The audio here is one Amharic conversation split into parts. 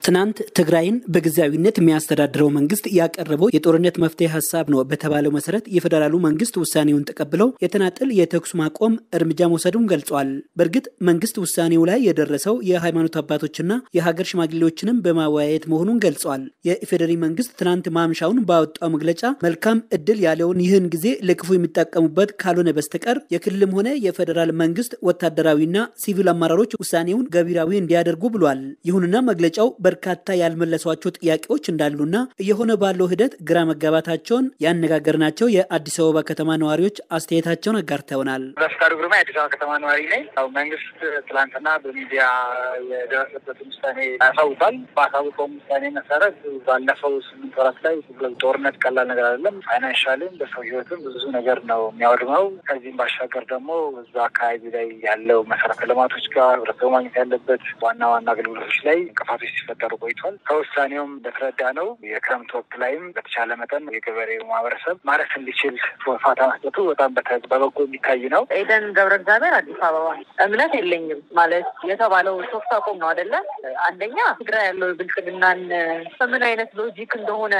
ትናንት ትግራይን በጊዜያዊነት የሚያስተዳድረው መንግስት ያቀረበው የጦርነት መፍትሄ ሀሳብ ነው በተባለው መሰረት የፌዴራሉ መንግስት ውሳኔውን ተቀብለው የተናጠል የተኩስ ማቆም እርምጃ መውሰዱን ገልጿል። በእርግጥ መንግስት ውሳኔው ላይ የደረሰው የሃይማኖት አባቶችና የሀገር ሽማግሌዎችንም በማወያየት መሆኑን ገልጿል። የኢፌዴሪ መንግስት ትናንት ማምሻውን ባወጣው መግለጫ መልካም እድል ያለውን ይህን ጊዜ ለክፉ የሚጠቀሙበት ካልሆነ በስተቀር የክልልም ሆነ የፌዴራል መንግስት ወታደራዊና ሲቪል አመራሮች ውሳኔውን ገቢራዊ እንዲያደርጉ ብሏል። ይሁንና መግለጫው በርካታ ያልመለሷቸው ጥያቄዎች እንዳሉና እየሆነ ባለው ሂደት ግራ መጋባታቸውን ያነጋገርናቸው የአዲስ አበባ ከተማ ነዋሪዎች አስተያየታቸውን አጋርተውናል። በፍቃዱ ግርማ የአዲስ አበባ ከተማ ነዋሪ ነኝ። ያው መንግስት ትላንትና በሚዲያ የደረሰበትን ውሳኔ ያሳውቃል። በአሳውቀውም ውሳኔ መሰረት ባለፈው ስምንት ወራት ላይ ጦርነት ቀላል ነገር አይደለም። ፋይናንሻልም በሰው ህይወትም ብዙ ነገር ነው የሚያወድመው። ከዚህም ባሻገር ደግሞ እዛ አካባቢ ላይ ያለው መሰረተ ልማቶች ጋር ህብረተሰቡ ማግኘት ያለበት ዋና ዋና አገልግሎቶች ላይ እንቅፋቶች ሲፈጠሩ ቆይቷል። ከውሳኔውም እንደተረዳ ነው የክረምት ወቅት ላይም በተቻለ መጠን የገበሬው ማህበረሰብ ማረስ እንዲችል ፋታ መስጠቱ በጣም በበጎ የሚታይ ነው። ኤደን ገብረ እግዚአብሔር አዲስ አበባ። እምነት የለኝም ማለት የተባለው ሶስት አቁም ነው አይደለ? አንደኛ ትግራይ ያለው ብልጽግናን በምን አይነት ሎጂክ እንደሆነ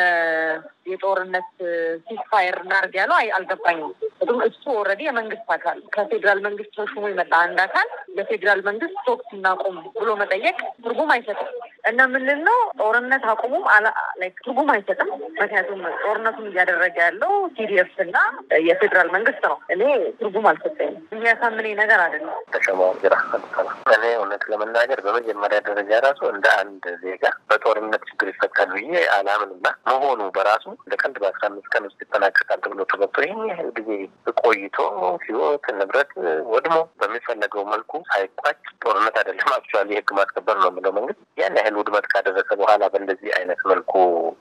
የጦርነት ሲስፋየር እናድርግ ያለው አልገባኝም። ምክንያቱም እሱ ኦልሬዲ የመንግስት አካል ከፌዴራል መንግስት ተሹሞ የመጣ አንድ አካል ለፌዴራል መንግስት ቶክስ እናቁም ብሎ መጠየቅ ትርጉም አይሰጥም እና ምንድን ነው ጦርነት አቁሙም ትርጉም አይሰጥም። ምክንያቱም ጦርነቱን እያደረገ ያለው ሲዲኤፍ እና የፌዴራል መንግስት ነው። እኔ ትርጉም አልሰጠኝም። የሚያሳምነኝ ነገር አይደለም። ተሸማው ግራ እኔ እውነት ለመናገር በመጀመሪያ ደረጃ ራሱ እንደ አንድ ዜጋ በጦርነት ችግር ይፈታል ብዬ አላምንና መሆኑ በራሱ እንደ ቀልድ በአስራ አምስት ቀን ውስጥ ይጠናቀቃል ተብሎ ተገብቶ ይህን ያህል ጊዜ ቆይቶ ህይወት ንብረት ወድሞ በሚፈለገው መልኩ ሳይቋጭ ጦርነት አይደለም አክቹዋሊ የህግ ማስከበር ነው የምለው መንግስት ያን ያህል ውድመት ካደረሰ በኋላ በእንደዚህ አይነት መልኩ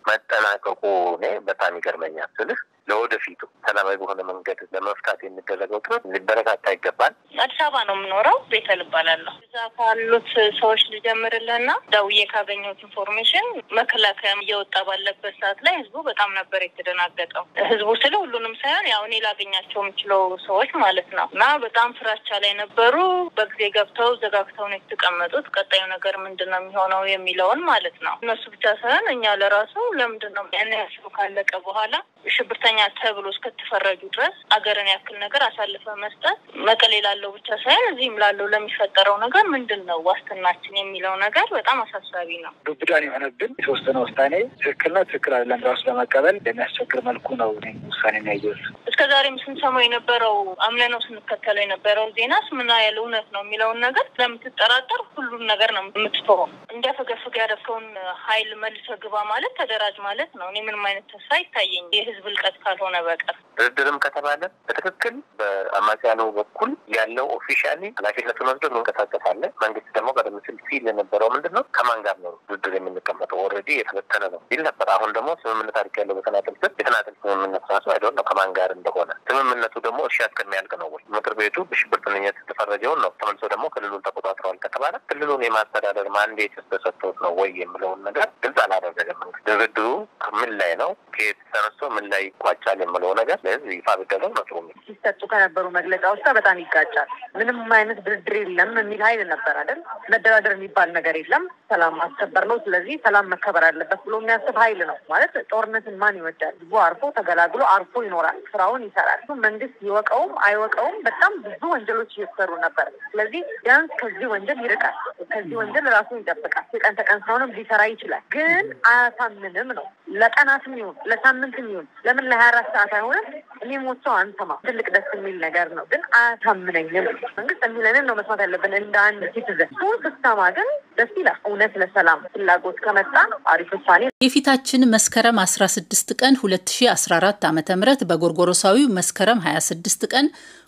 መጠናቀቁ እኔ በጣም ይገርመኛል ስልህ ለወደፊቱ ሰላማዊ በሆነ መንገድ ለመፍታት የሚደረገው ጥረት ሊበረታታ ይገባል። አዲስ አበባ ነው የምኖረው። ቤተል እባላለሁ። እዛ ካሉት ሰዎች ልጀምርልህና ደውዬ ካገኘሁት ኢንፎርሜሽን መከላከያ እየወጣ ባለበት ሰዓት ላይ ህዝቡ በጣም ነበር የተደናገጠው። ህዝቡ ስለ ሁሉንም ሳይሆን ያው እኔ ላገኛቸው የምችለው ሰዎች ማለት ነው እና በጣም ፍራቻ ላይ ነበሩ። በጊዜ ገብተው ዘጋግተው ነው የተቀመጡት። ቀጣዩ ነገር ምንድን ነው የሚሆነው የሚለውን ማለት ነው። እነሱ ብቻ ሳይሆን እኛ ለራሱ ለምንድን ነው ያን ያስቡ ካለቀ በኋላ ሽብርተኛ ተብሎ እስከተፈረጁ ድረስ አገርን ያክል ነገር አሳልፈ መስጠት መቀሌ ላለው ብቻ ሳይሆን እዚህም ላለው ለሚፈጠረው ነገር ምንድን ነው ዋስትናችን የሚለው ነገር በጣም አሳሳቢ ነው። ዱብዳን የሆነብን የተወሰነ ውሳኔ ትክክል ነው ትክክል አይደለም ራሱ ለመቀበል የሚያስቸግር መልኩ ነው ውሳኔ ያየሁት። እስከ ዛሬም ስንሰማው የነበረው አምነነው ስንከተለው የነበረው ዜናስ ምን ያህል እውነት ነው የሚለውን ነገር ስለምትጠራጠር ሁሉን ነገር ነው የምትተወው። እንዲያፈገፍግ ያደረከውን ሀይል መልሰ ግባ ማለት ተደራጅ ማለት ነው። እኔ ምንም አይነት ተስፋ አይታየኝ የህዝብ እልቀት ካልሆነ በቀር ድርድርም ከተባለ በትክክል በአማጽያኑ በኩል ያለው ኦፊሻሊ ኃላፊነቱን ወስዶ እንንቀሳቀሳለን። መንግስት ደግሞ ቀደም ሲል ሲል የነበረው ምንድን ነው ከማን ጋር ነው ድርድር የምንቀመጠው? ኦልሬዲ የተበተነ ነው ሲል ነበር። አሁን ደግሞ ስምምነት አድርግ ያለው በተናጥል ስር የተናጥል ስምምነት ራሱ አይደለም ነው ከማን ጋር እንደሆነ ስምምነቱ ደግሞ እርሻ እስከሚያልቅ ነው ወይ ምክር ቤቱ በሽብርተኝነት የተፈረጀውን ነው ተመልሶ ደግሞ ክልሉን ተቆጣጥረዋል ከተባለ ክልሉን የማስተዳደር ማንዴት ተሰጥቶት ነው ወይ የምለውን ነገር ግልጽ አላደረገም መንግስት። ድርድሩ ምን ላይ ነው ከየት ተነስቶ ምን ላይ ይቋጫል የምለው ነገር ለህዝብ ይፋ ቢደረግ ነው ጥሩ። ሲሰጡ ከነበሩ መግለጫዎች ጋር በጣም ይጋጫል። ምንም አይነት ድርድር የለም የሚል ሀይል ነበር አይደል? መደራደር የሚባል ነገር የለም፣ ሰላም ማስከበር ነው። ስለዚህ ሰላም መከበር አለበት ብሎ የሚያስብ ሀይል ነው ማለት። ጦርነትን ማን ይወዳል? ህዝቡ አርፎ ተገላግሎ አርፎ ይኖራል፣ ስራውን ይሰራል። መንግስት ይወቀውም አይወቀውም በጣም ብዙ ወንጀሎች እየተሰሩ ነበር። ስለዚህ ቢያንስ ከዚህ ወንጀል ይርቃል፣ ከዚህ ወንጀል ራሱን ይጠብቃል። የቀን ተቀን ስራውንም ሊሰራ ይችላል። ግን አያሳምንም ነው ለቀናትም ይሁን ለሳምንትም ይሁን ለምን ለሀያ አራት ሰዓት አይሆንም? እኔ ሞቸው አንሰማ ትልቅ ደስ የሚል ነገር ነው፣ ግን አያሳምነኝም። መንግስት የሚለንን ነው መስማት ያለብን እንደ አንድ ሲቲዘን። እሱን ስትሰማ ግን ደስ ይላል። እውነት ለሰላም ፍላጎት ከመጣ አሪፍ ውሳኔ። የፊታችን መስከረም 16 ቀን 2014 ዓ ም በጎርጎሮሳዊው መስከረም 26 ቀን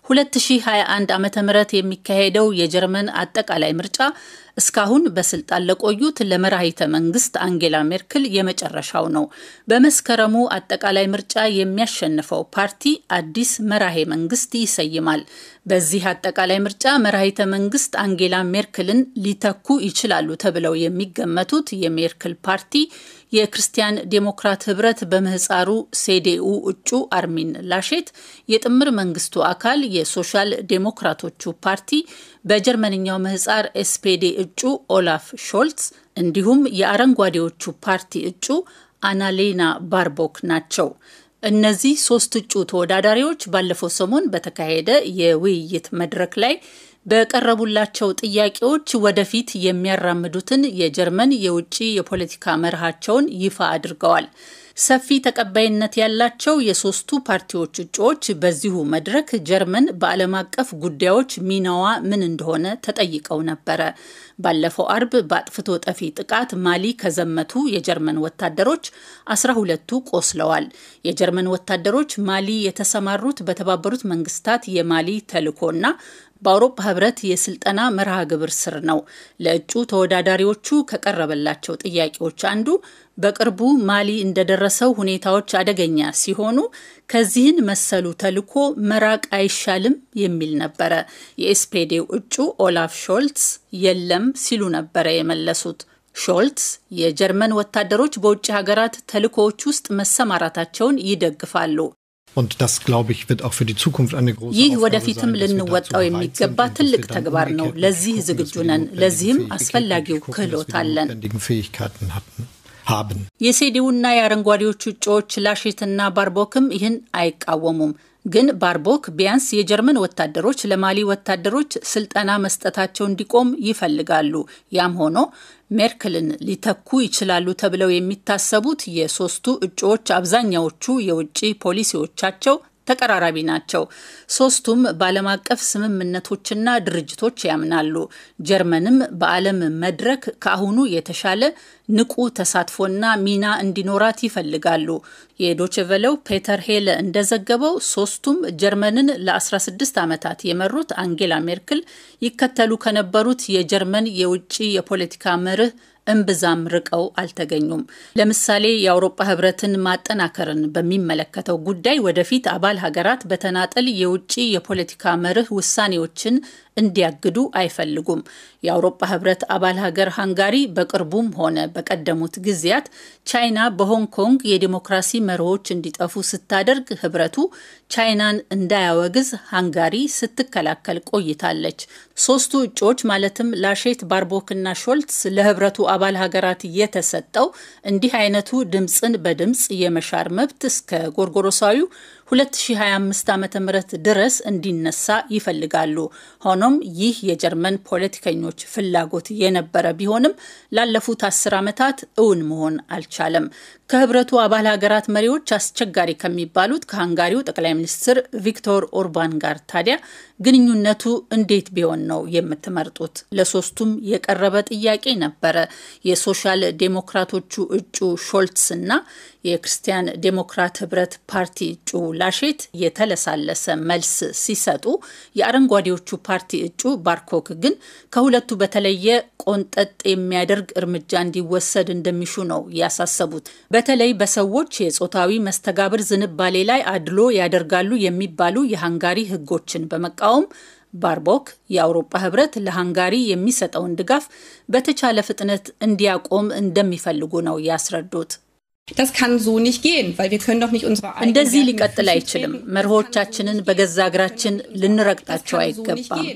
2021 ዓ ም የሚካሄደው የጀርመን አጠቃላይ ምርጫ እስካሁን በስልጣን ለቆዩት ለመራሂተ መንግስት አንጌላ ሜርክል የመጨረሻው ነው። በመስከረሙ አጠቃላይ ምርጫ የሚያሸንፈው ፓርቲ አዲስ መራሄ መንግስት ይሰይማል። በዚህ አጠቃላይ ምርጫ መራሂተ መንግስት አንጌላ ሜርክልን ሊተኩ ይችላሉ ተብለው የሚገመቱት የሜርክል ፓርቲ የክርስቲያን ዴሞክራት ህብረት በምህፃሩ ሴዴኡ እጩ አርሚን ላሼት፣ የጥምር መንግስቱ አካል የሶሻል ዴሞክራቶቹ ፓርቲ በጀርመንኛው ምህፃር ኤስፔዴ እጩ ኦላፍ ሾልትስ እንዲሁም የአረንጓዴዎቹ ፓርቲ እጩ አናሌና ባርቦክ ናቸው። እነዚህ ሶስት እጩ ተወዳዳሪዎች ባለፈው ሰሞን በተካሄደ የውይይት መድረክ ላይ በቀረቡላቸው ጥያቄዎች ወደፊት የሚያራምዱትን የጀርመን የውጭ የፖለቲካ መርሃቸውን ይፋ አድርገዋል። ሰፊ ተቀባይነት ያላቸው የሶስቱ ፓርቲዎች እጩዎች በዚሁ መድረክ ጀርመን በዓለም አቀፍ ጉዳዮች ሚናዋ ምን እንደሆነ ተጠይቀው ነበረ። ባለፈው አርብ በአጥፍቶ ጠፊ ጥቃት ማሊ ከዘመቱ የጀርመን ወታደሮች አስራ ሁለቱ ቆስለዋል። የጀርመን ወታደሮች ማሊ የተሰማሩት በተባበሩት መንግስታት የማሊ ተልዕኮና በአውሮፓ ህብረት የስልጠና መርሃ ግብር ስር ነው። ለእጩ ተወዳዳሪዎቹ ከቀረበላቸው ጥያቄዎች አንዱ በቅርቡ ማሊ እንደደረሰው ሁኔታዎች አደገኛ ሲሆኑ ከዚህን መሰሉ ተልዕኮ መራቅ አይሻልም የሚል ነበረ። የኤስፔዴው እጩ ኦላፍ ሾልትስ የለም ሲሉ ነበረ የመለሱት። ሾልትስ የጀርመን ወታደሮች በውጭ ሀገራት ተልዕኮዎች ውስጥ መሰማራታቸውን ይደግፋሉ። ይህ ወደፊትም ልንወጣው የሚገባ ትልቅ ተግባር ነው። ለዚህ ዝግጁ ነን። ለዚህም አስፈላጊው ክህሎት አለን። የሴዲውና የአረንጓዴዎቹ እጩዎች ላሼትና ባርቦክም ይህን አይቃወሙም። ግን ባርቦክ ቢያንስ የጀርመን ወታደሮች ለማሊ ወታደሮች ስልጠና መስጠታቸው እንዲቆም ይፈልጋሉ። ያም ሆኖ ሜርክልን ሊተኩ ይችላሉ ተብለው የሚታሰቡት የሶስቱ እጩዎች አብዛኛዎቹ የውጭ ፖሊሲዎቻቸው ተቀራራቢ ናቸው። ሶስቱም በዓለም አቀፍ ስምምነቶችና ድርጅቶች ያምናሉ። ጀርመንም በዓለም መድረክ ከአሁኑ የተሻለ ንቁ ተሳትፎና ሚና እንዲኖራት ይፈልጋሉ። የዶችቨለው ፔተር ሄለ እንደዘገበው ሶስቱም ጀርመንን ለ16 ዓመታት የመሩት አንጌላ ሜርክል ይከተሉ ከነበሩት የጀርመን የውጭ የፖለቲካ መርህ እምብዛም ርቀው አልተገኙም። ለምሳሌ የአውሮፓ ሕብረትን ማጠናከርን በሚመለከተው ጉዳይ ወደፊት አባል ሀገራት በተናጠል የውጭ የፖለቲካ መርህ ውሳኔዎችን እንዲያግዱ አይፈልጉም። የአውሮፓ ሕብረት አባል ሀገር ሃንጋሪ በቅርቡም ሆነ በቀደሙት ጊዜያት ቻይና በሆንግ ኮንግ የዲሞክራሲ መርሆች እንዲጠፉ ስታደርግ ሕብረቱ ቻይናን እንዳያወግዝ ሃንጋሪ ስትከላከል ቆይታለች። ሶስቱ እጩዎች ማለትም ላሼት፣ ባርቦክና ሾልትስ ለሕብረቱ አባል ሀገራት የተሰጠው እንዲህ አይነቱ ድምፅን በድምፅ የመሻር መብት እስከ ጎርጎሮሳዊው 2025 ዓ ም ድረስ እንዲነሳ ይፈልጋሉ። ሆኖም ይህ የጀርመን ፖለቲከኞች ፍላጎት የነበረ ቢሆንም ላለፉት አስር ዓመታት እውን መሆን አልቻለም። ከህብረቱ አባል ሀገራት መሪዎች አስቸጋሪ ከሚባሉት ከሃንጋሪው ጠቅላይ ሚኒስትር ቪክቶር ኦርባን ጋር ታዲያ ግንኙነቱ እንዴት ቢሆን ነው የምትመርጡት? ለሶስቱም የቀረበ ጥያቄ ነበረ። የሶሻል ዴሞክራቶቹ እጩ ሾልትስ እና የክርስቲያን ዴሞክራት ህብረት ፓርቲ እጩ ላሼት የተለሳለሰ መልስ ሲሰጡ፣ የአረንጓዴዎቹ ፓርቲ እጩ ባርኮክ ግን ከሁለቱ በተለየ ቆንጠጥ የሚያደርግ እርምጃ እንዲወሰድ እንደሚሹ ነው ያሳሰቡት። በተለይ በሰዎች የጾታዊ መስተጋብር ዝንባሌ ላይ አድሎ ያደርጋሉ የሚባሉ የሃንጋሪ ህጎችን በመቃወም ባርቦክ የአውሮፓ ህብረት ለሃንጋሪ የሚሰጠውን ድጋፍ በተቻለ ፍጥነት እንዲያቆም እንደሚፈልጉ ነው ያስረዱት። እንደዚህ ሊቀጥል አይችልም። መርሆቻችንን በገዛ እግራችን ልንረግጣቸው አይገባም።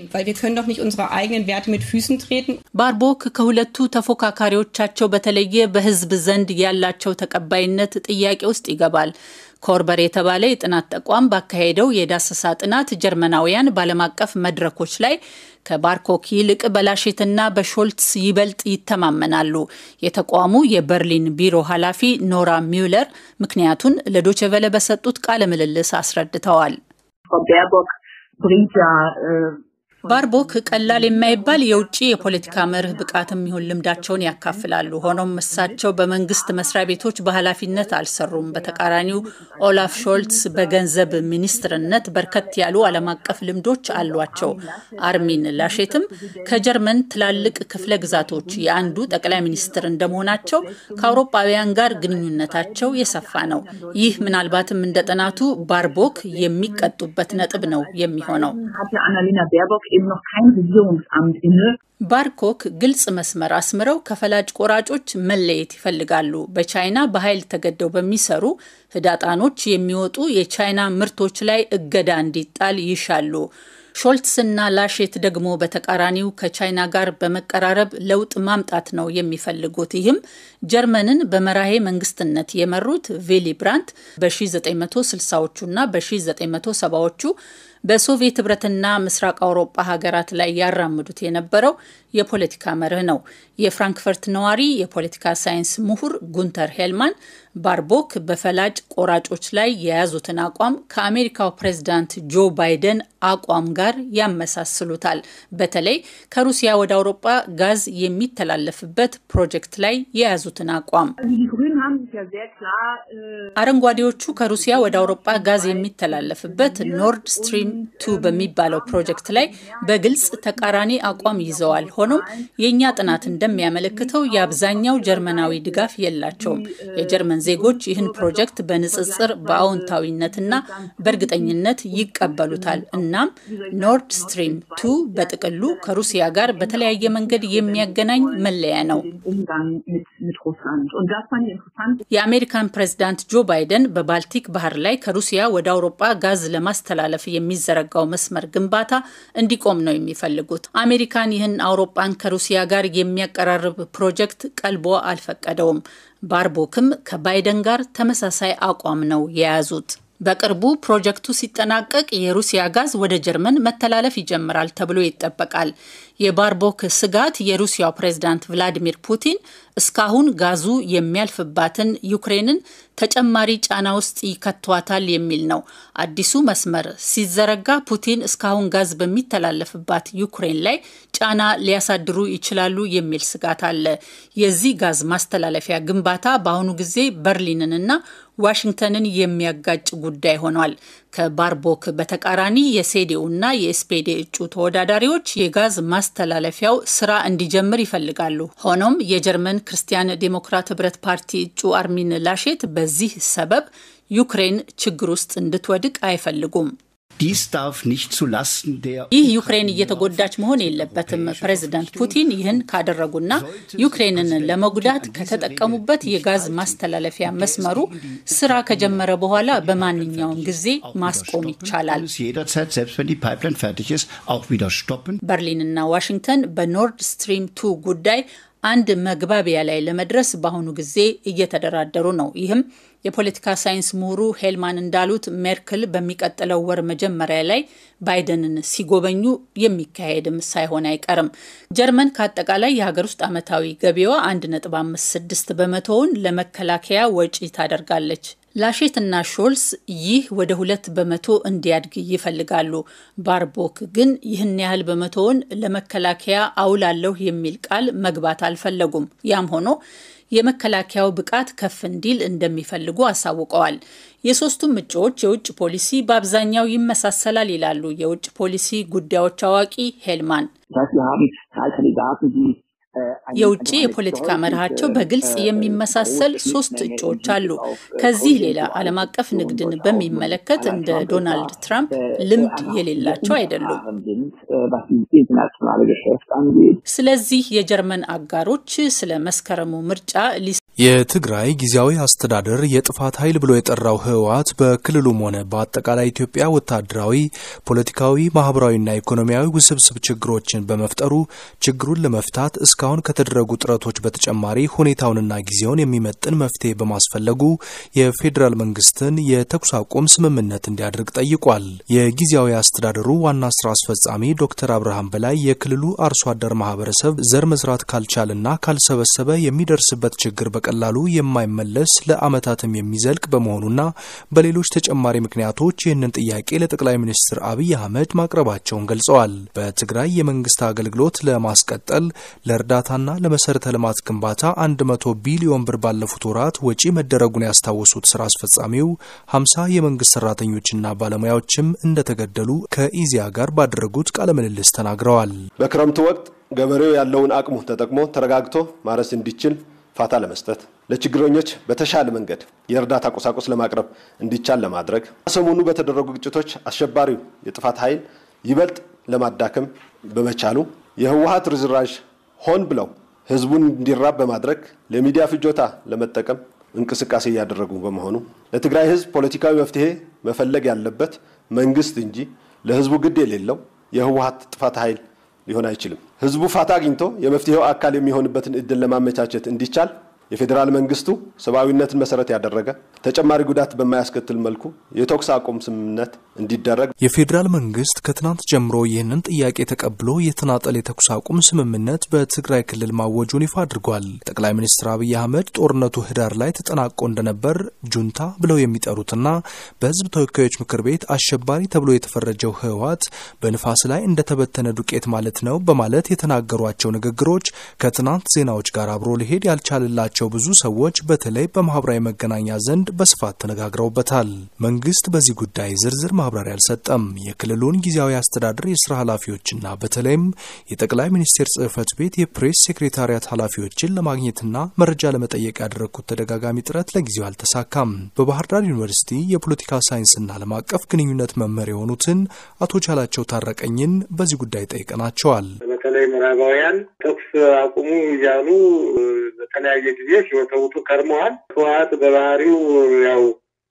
ባርቦክ ከሁለቱ ተፎካካሪዎቻቸው በተለየ በህዝብ ዘንድ ያላቸው ተቀባይነት ጥያቄ ውስጥ ይገባል። ኮርበር የተባለ የጥናት ተቋም ባካሄደው የዳሰሳ ጥናት ጀርመናውያን በዓለም አቀፍ መድረኮች ላይ ከባርኮክ ይልቅ በላሼትና በሾልትስ ይበልጥ ይተማመናሉ። የተቋሙ የበርሊን ቢሮ ኃላፊ ኖራ ሚውለር ምክንያቱን ለዶቸቨለ በሰጡት ቃለ ምልልስ አስረድተዋል። ባርቦክ ቀላል የማይባል የውጭ የፖለቲካ መርህ ብቃትም ይሁን ልምዳቸውን ያካፍላሉ። ሆኖም እሳቸው በመንግስት መስሪያ ቤቶች በኃላፊነት አልሰሩም። በተቃራኒው ኦላፍ ሾልትስ በገንዘብ ሚኒስትርነት በርከት ያሉ ዓለም አቀፍ ልምዶች አሏቸው። አርሚን ላሼትም ከጀርመን ትላልቅ ክፍለ ግዛቶች የአንዱ ጠቅላይ ሚኒስትር እንደመሆናቸው ከአውሮፓውያን ጋር ግንኙነታቸው የሰፋ ነው። ይህ ምናልባትም እንደ ጥናቱ ባርቦክ የሚቀጡበት ነጥብ ነው የሚሆነው። eben noch kein Regierungsamt inne. ባርኮክ ግልጽ መስመር አስምረው ከፈላጭ ቆራጮች መለየት ይፈልጋሉ። በቻይና በኃይል ተገደው በሚሰሩ ህዳጣኖች የሚወጡ የቻይና ምርቶች ላይ እገዳ እንዲጣል ይሻሉ። ሾልትስና ላሼት ደግሞ በተቃራኒው ከቻይና ጋር በመቀራረብ ለውጥ ማምጣት ነው የሚፈልጉት። ይህም ጀርመንን በመራሄ መንግስትነት የመሩት ቪሊ ብራንት በ1960ዎቹና በ1970ዎቹ በሶቪየት ህብረትና ምስራቅ አውሮፓ ሀገራት ላይ ያራምዱት የነበረው የፖለቲካ መርህ ነው። የፍራንክፈርት ነዋሪ የፖለቲካ ሳይንስ ምሁር ጉንተር ሄልማን ባርቦክ በፈላጭ ቆራጮች ላይ የያዙትን አቋም ከአሜሪካው ፕሬዝዳንት ጆ ባይደን አቋም ጋር ያመሳስሉታል። በተለይ ከሩሲያ ወደ አውሮፓ ጋዝ የሚተላለፍበት ፕሮጀክት ላይ የያዙትን አቋም አረንጓዴዎቹ ከሩሲያ ወደ አውሮፓ ጋዝ የሚተላለፍበት ኖርድ ስትሪም ቱ በሚባለው ፕሮጀክት ላይ በግልጽ ተቃራኒ አቋም ይዘዋል። ሆኖም የእኛ ጥናት እንደሚያመለክተው የአብዛኛው ጀርመናዊ ድጋፍ የላቸውም። የጀርመን ዜጎች ይህን ፕሮጀክት በንጽጽር በአዎንታዊነትና በእርግጠኝነት ይቀበሉታል። እናም ኖርድ ስትሪም ቱ በጥቅሉ ከሩሲያ ጋር በተለያየ መንገድ የሚያገናኝ መለያ ነው። የአሜሪካን ፕሬዝዳንት ጆ ባይደን በባልቲክ ባህር ላይ ከሩሲያ ወደ አውሮፓ ጋዝ ለማስተላለፍ የሚዘረጋው መስመር ግንባታ እንዲቆም ነው የሚፈልጉት። አሜሪካን ይህን አውሮፓን ከሩሲያ ጋር የሚያቀራርብ ፕሮጀክት ቀልቦ አልፈቀደውም። ባርቦክም ከባይደን ጋር ተመሳሳይ አቋም ነው የያዙት። በቅርቡ ፕሮጀክቱ ሲጠናቀቅ የሩሲያ ጋዝ ወደ ጀርመን መተላለፍ ይጀምራል ተብሎ ይጠበቃል። የባርቦክ ስጋት የሩሲያው ፕሬዝዳንት ቭላዲሚር ፑቲን እስካሁን ጋዙ የሚያልፍባትን ዩክሬንን ተጨማሪ ጫና ውስጥ ይከቷታል የሚል ነው። አዲሱ መስመር ሲዘረጋ ፑቲን እስካሁን ጋዝ በሚተላለፍባት ዩክሬን ላይ ጫና ሊያሳድሩ ይችላሉ የሚል ስጋት አለ። የዚህ ጋዝ ማስተላለፊያ ግንባታ በአሁኑ ጊዜ በርሊንንና ዋሽንግተንን የሚያጋጭ ጉዳይ ሆኗል። ከባርቦክ በተቃራኒ የሴዴውና የኤስፔዴ እጩ ተወዳዳሪዎች የጋዝ ማስተላለፊያው ስራ እንዲጀምር ይፈልጋሉ። ሆኖም የጀርመን ክርስቲያን ዴሞክራት ህብረት ፓርቲ እጩ አርሚን ላሼት በዚህ ሰበብ ዩክሬን ችግር ውስጥ እንድትወድቅ አይፈልጉም። ይህ ዩክሬን እየተጎዳች መሆን የለበትም። ፕሬዚዳንት ፑቲን ይህን ካደረጉና ዩክሬንን ለመጉዳት ከተጠቀሙበት የጋዝ ማስተላለፊያ መስመሩ ስራ ከጀመረ በኋላ በማንኛውም ጊዜ ማስቆም ይቻላል። በርሊንና ዋሽንግተን በኖርድ ስትሪም ቱ ጉዳይ አንድ መግባቢያ ላይ ለመድረስ በአሁኑ ጊዜ እየተደራደሩ ነው። ይህም የፖለቲካ ሳይንስ ምሁሩ ሄልማን እንዳሉት ሜርክል በሚቀጥለው ወር መጀመሪያ ላይ ባይደንን ሲጎበኙ የሚካሄድም ሳይሆን አይቀርም። ጀርመን ከአጠቃላይ የሀገር ውስጥ ዓመታዊ ገቢዋ 1.56 በመቶውን ለመከላከያ ወጪ ታደርጋለች። ላሼትና ሾልስ ይህ ወደ ሁለት በመቶ እንዲያድግ ይፈልጋሉ። ባርቦክ ግን ይህን ያህል በመቶውን ለመከላከያ አውላለሁ የሚል ቃል መግባት አልፈለጉም። ያም ሆኖ የመከላከያው ብቃት ከፍ እንዲል እንደሚፈልጉ አሳውቀዋል። የሶስቱም እጩዎች የውጭ ፖሊሲ በአብዛኛው ይመሳሰላል ይላሉ የውጭ ፖሊሲ ጉዳዮች አዋቂ ሄልማን። የውጭ የፖለቲካ መርሃቸው በግልጽ የሚመሳሰል ሶስት እጩዎች አሉ። ከዚህ ሌላ ዓለም አቀፍ ንግድን በሚመለከት እንደ ዶናልድ ትራምፕ ልምድ የሌላቸው አይደሉም። ስለዚህ የጀርመን አጋሮች ስለ መስከረሙ ምርጫ የትግራይ ጊዜያዊ አስተዳደር የጥፋት ኃይል ብሎ የጠራው ህወሓት በክልሉም ሆነ በአጠቃላይ ኢትዮጵያ ወታደራዊ፣ ፖለቲካዊ፣ ማህበራዊና ኢኮኖሚያዊ ውስብስብ ችግሮችን በመፍጠሩ ችግሩን ለመፍታት እስካሁን ከተደረጉ ጥረቶች በተጨማሪ ሁኔታውንና ጊዜውን የሚመጥን መፍትሄ በማስፈለጉ የፌዴራል መንግስትን የተኩስ አቁም ስምምነት እንዲያደርግ ጠይቋል። የጊዜያዊ አስተዳደሩ ዋና ስራ አስፈጻሚ ዶክተር አብርሃም በላይ የክልሉ አርሶ አደር ማህበረሰብ ዘር መዝራት ካልቻለና ካልሰበሰበ የሚደርስበት ችግር በቀላሉ የማይመለስ ለዓመታትም የሚዘልቅ በመሆኑና በሌሎች ተጨማሪ ምክንያቶች ይህንን ጥያቄ ለጠቅላይ ሚኒስትር አብይ አህመድ ማቅረባቸውን ገልጸዋል። በትግራይ የመንግስት አገልግሎት ለማስቀጠል ለእርዳታና ለመሰረተ ልማት ግንባታ 100 ቢሊዮን ብር ባለፉት ወራት ወጪ መደረጉን ያስታወሱት ስራ አስፈጻሚው 50 የመንግስት ሰራተኞችና ባለሙያዎችም እንደተገደሉ ከኢዚያ ጋር ባደረጉት ቃለ ምልልስ ተናግረዋል። በክረምቱ ወቅት ገበሬው ያለውን አቅሙ ተጠቅሞ ተረጋግቶ ማረስ እንዲችል ፋታ ለመስጠት ለችግረኞች በተሻለ መንገድ የእርዳታ ቁሳቁስ ለማቅረብ እንዲቻል ለማድረግ ሰሞኑ በተደረጉ ግጭቶች አሸባሪው የጥፋት ኃይል ይበልጥ ለማዳከም በመቻሉ የህወሀት ርዝራዥ ሆን ብለው ህዝቡን እንዲራብ በማድረግ ለሚዲያ ፍጆታ ለመጠቀም እንቅስቃሴ እያደረጉ በመሆኑ ለትግራይ ህዝብ ፖለቲካዊ መፍትሄ መፈለግ ያለበት መንግስት እንጂ ለህዝቡ ግድ የሌለው የህወሀት ጥፋት ኃይል ሊሆን አይችልም። ህዝቡ ፋታ አግኝቶ የመፍትሄው አካል የሚሆንበትን እድል ለማመቻቸት እንዲቻል የፌዴራል መንግስቱ ሰብአዊነትን መሰረት ያደረገ ተጨማሪ ጉዳት በማያስከትል መልኩ የተኩስ አቁም ስምምነት እንዲደረግ የፌዴራል መንግስት ከትናንት ጀምሮ ይህንን ጥያቄ ተቀብሎ የተናጠል የተኩስ አቁም ስምምነት በትግራይ ክልል ማወጁን ይፋ አድርጓል። ጠቅላይ ሚኒስትር አብይ አህመድ ጦርነቱ ህዳር ላይ ተጠናቆ እንደነበር ጁንታ ብለው የሚጠሩትና በህዝብ ተወካዮች ምክር ቤት አሸባሪ ተብሎ የተፈረጀው ህወሓት በንፋስ ላይ እንደተበተነ ዱቄት ማለት ነው በማለት የተናገሯቸው ንግግሮች ከትናንት ዜናዎች ጋር አብሮ ሊሄድ ያልቻልላቸው ብዙ ሰዎች በተለይ በማህበራዊ መገናኛ ዘንድ በስፋት ተነጋግረውበታል። መንግስት በዚህ ጉዳይ ዝርዝር ማብራሪያ አልሰጠም። የክልሉን ጊዜያዊ አስተዳደር የስራ ኃላፊዎችና በተለይም የጠቅላይ ሚኒስቴር ጽህፈት ቤት የፕሬስ ሴክሬታሪያት ኃላፊዎችን ለማግኘትና መረጃ ለመጠየቅ ያደረግኩት ተደጋጋሚ ጥረት ለጊዜው አልተሳካም። በባህር ዳር ዩኒቨርሲቲ የፖለቲካ ሳይንስና ዓለም አቀፍ ግንኙነት መምህር የሆኑትን አቶ ቻላቸው ታረቀኝን በዚህ ጉዳይ ጠይቀናቸዋል። በተለይ ምዕራባውያን ተኩስ አቁሙ እያሉ በተለያየ ጊዜ ሲወተውቱ ከርመዋል። ህወሓት በባህሪው ያው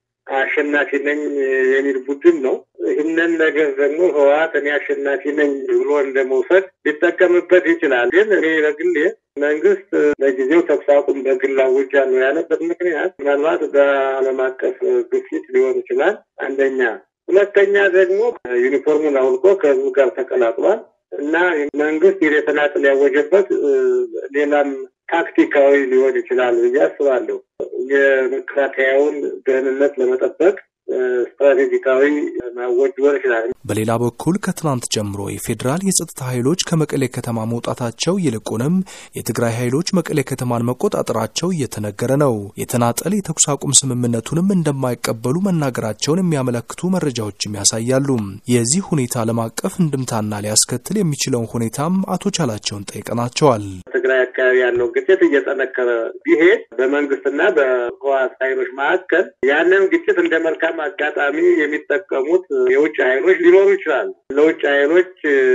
አሸናፊ ነኝ የሚል ቡድን ነው። ይህንን ነገር ደግሞ ህወሓት እኔ አሸናፊ ነኝ ብሎ እንደመውሰድ ሊጠቀምበት ይችላል። ግን እኔ በግሌ መንግስት ለጊዜው ተኩስ አቁም በግል አውጃለሁ ያለበት ምክንያት ምናልባት በዓለም አቀፍ ግፊት ሊሆን ይችላል። አንደኛ። ሁለተኛ ደግሞ ዩኒፎርሙን አውልቆ ከህዝቡ ጋር ተቀላቅሏል እና መንግስት የተናጥል ያወጀበት ሌላም ታክቲካዊ ሊሆን ይችላል ብዬ አስባለሁ። የመከላከያውን ደህንነት ለመጠበቅ ስትራቴጂካዊ ማወጅ ሊሆን ይችላል። በሌላ በኩል ከትናንት ጀምሮ የፌዴራል የጸጥታ ኃይሎች ከመቀሌ ከተማ መውጣታቸው ይልቁንም የትግራይ ኃይሎች መቀሌ ከተማን መቆጣጠራቸው እየተነገረ ነው። የተናጠል የተኩስ አቁም ስምምነቱንም እንደማይቀበሉ መናገራቸውን የሚያመለክቱ መረጃዎችም ያሳያሉ። የዚህ ሁኔታ ዓለም አቀፍ እንድምታና ሊያስከትል የሚችለውን ሁኔታም አቶ ቻላቸውን ጠይቀናቸዋል። ትግራይ አካባቢ ያለው ግጭት እየጠነከረ ቢሄድ በመንግስትና በህወሓት ኃይሎች መካከል ያንን ግጭት እንደ መልካም አጋጣሚ የሚጠቀሙት የውጭ ኃይሎች ሊኖሩ ይችላሉ። ለውጭ ኃይሎች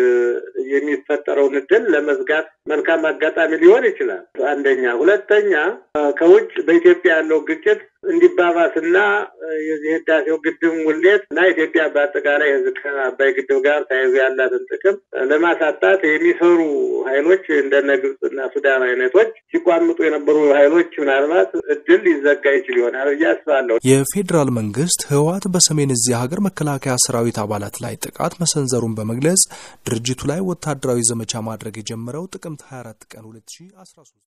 የሚፈጠረውን እድል ለመዝጋት መልካም አጋጣሚ ሊሆን ይችላል። አንደኛ። ሁለተኛ ከውጭ በኢትዮጵያ ያለው ግጭት እንዲባባስና የዚህ ህዳሴው ግድብ ሙሌት እና ኢትዮጵያ በአጠቃላይ ህዝብ ከአባይ ግድብ ጋር ተያይዞ ያላትን ጥቅም ለማሳጣት የሚሰሩ ኃይሎች እንደነ ግብፅና ሱዳን አይነቶች ሲቋምጡ የነበሩ ኃይሎች ምናልባት እድል ሊዘጋ ይችል ይሆናል ብዬ አስባለሁ። የፌዴራል መንግስት ህወሓት በሰሜን እዚህ ሀገር መከላከያ ሰራዊት አባላት ላይ ጥቃት መሰንዘሩን በመግለጽ ድርጅቱ ላይ ወታደራዊ ዘመቻ ማድረግ የጀመረው ጥቅምት 24 ቀን 2013